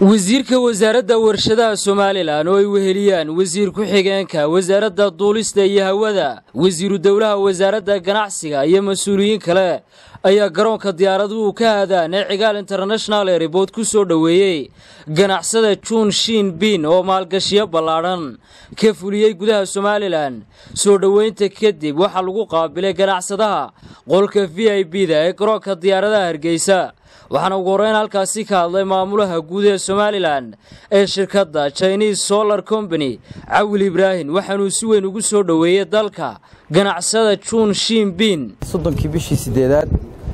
wasiirka wasaaradda warshadaha somalilan oo ay weheliyaan wasiir ku-xigeenka wasaaradda duulista iyo hawada wasiiru dowlaha wasaaradda ganacsiga iyo mas-uuliyiin kale ayaa garoonka diyaaraduhu ka aadaan ee cigaal international airboort ku soo dhoweeyey ganacsada juun shiin biin oo maalgashiyo ballaadhan ka fuliyey gudaha somalilan soo dhoweynta kadib waxaa lagu qaabilay ganacsadaha qolka v i b da ee garoonka diyaaradaha hargeysa waxaana ugu horreyn halkaasi ka hadlay maamulaha guud ee somalilan ee shirkadda chinese solar company cawil ibraahim waxaanuu si weyn ugu soo dhoweeyey dalka ganacsada juun shiin biin soddonkii bishii sideedaad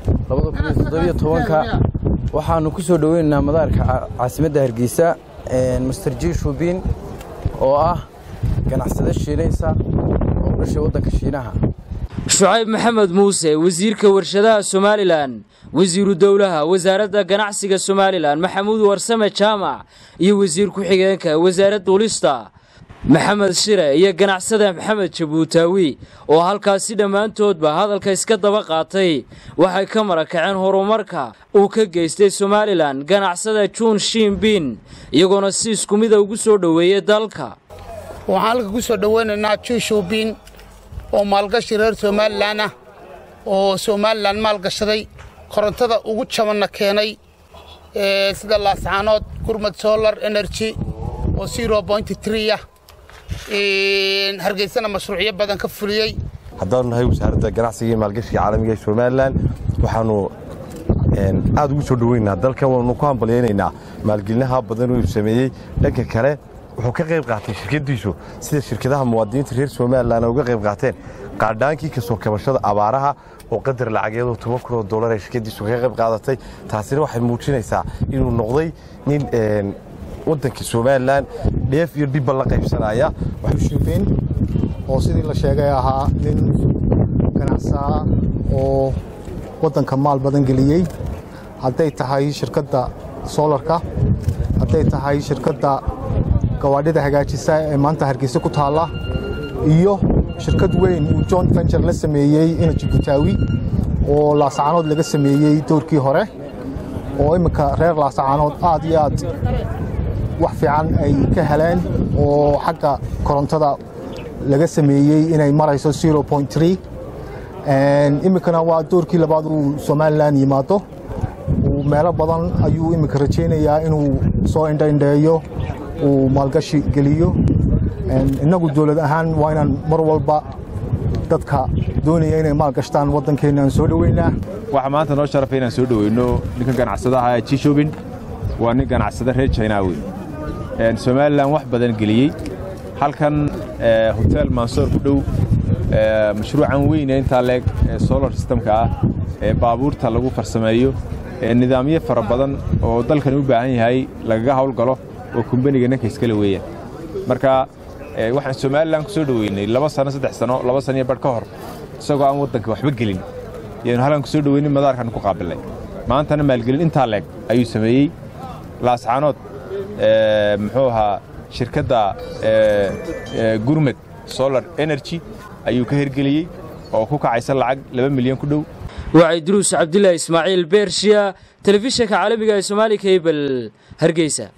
ka waxaannu ku soo dhoweynaynaa madaarka caasimadda hargeysa master jiishu biin oo ah ganacsado shiinaysa oo u dhashay waddanka shiinaha shucayb maxamed muuse wasiirka warshadaha somalilan wasiiru dowlaha wasaaradda ganacsiga somalilan maxamuud warsame jaamac iyo wasiir ku-xigeenka wasaaradda duulista maxamed shire iyo ganacsada maxamed jabuutaawi oo halkaasi dhammaantoodba hadalka iska daba qaatay waxay ka marakaceen horumarka uu ka geystay somalilan ganacsada juun shiin biin iyagoona si isku mida ugu soo dhoweeyey dalka waxaan halka ku soo dhoweynaynaa juushuubiin oo maalgashi reer somalilan ah oo somalilan maalgashaday korontada ugu jabanna keenay sida laascaanood gurmad solar energy oo ah hargeysana mashruucyo badan ka fuliyey haddaanu nahay wasaaradda ganacsiga iyo maalgashiga caalamiga ee somalilan waxaannu aad ugu soo dhoweynaynaa dalkan waanu ku hambalyaynaynaa maalgelinaha badan uu sameeyey dhanka kale wuxuu ka qayb qaatay shirkaddiisu sida shirkadaha muwaadiniinta reer somalilan uga qayb qaateen qaadhaankii kasoo kabashada abaaraha oo qadar lacageedoo toban kunoo dollar ay shirkaddiisu kaga qayb qaadatay taasina waxay muujinaysaa inuu noqday nin waddanka somalilan dheef iyo dhibba la qaybsanaya shuubiin oo sidii la sheegay ahaa nin ganacsaa oo waddanka maal badan geliyey hadday tahay shirkadda soolarka hadday tahay shirkadda gawaadhida hagaajisa ee maanta hargeysa ku taalla iyo shirkad weyn uu john venture la sameeyey ina jibutaawi oo laasacaanood laga sameeyey doorkii hore oo imminka reer laasacaanood aad iyo aad wax fiican ay ka heleen oo xagga korontada laga sameeyey inay marayso iminkana waa doorkii labaad uu somalilan yimaado meelo badan ayuu iminka rajaynayaa inuu soo indhaindheeyo uu maalgashi geliyo innagu dowlad ahaan waa inaan mar walba dadka doonaya inay maalgashtaan waddankeenna aan soo dhoweynaa waxaa maanta noo sharafay inaan soo dhoweyno ninkan ganacsadaha jishobin waa nin ganacsada reer jinaawi somalilan wax badan geliyey halkan hotel mansoor ku dhow mashruucan weyne intaa leeg ee solar systemka ah ee baabuurta lagu farsameeyo nidaamyo fara badan oo dalkani u baahan yahay lagaga hawlgalo oo kumbaniga ninka iskale weeyaan marka waxaan somalilan ku soo dhoweynay laba sano saddex sano laba saniyo badh ka hor isagoo aan waddanka waxba gelin yaanu halkan ku soo dhoweynin madaarkan ku qaabilnay maantana maalgelin intaa leeg ayuu sameeyey laascaanood muxuu ahaa shirkadda gurmed solar energy ayuu ka hergeliyey oo ku kacaysa lacag laba milyan ku dhow wacay duruus cabdilaahi ismaaciil beershiya telefishinka caalamiga ee somaali kabel hargeysa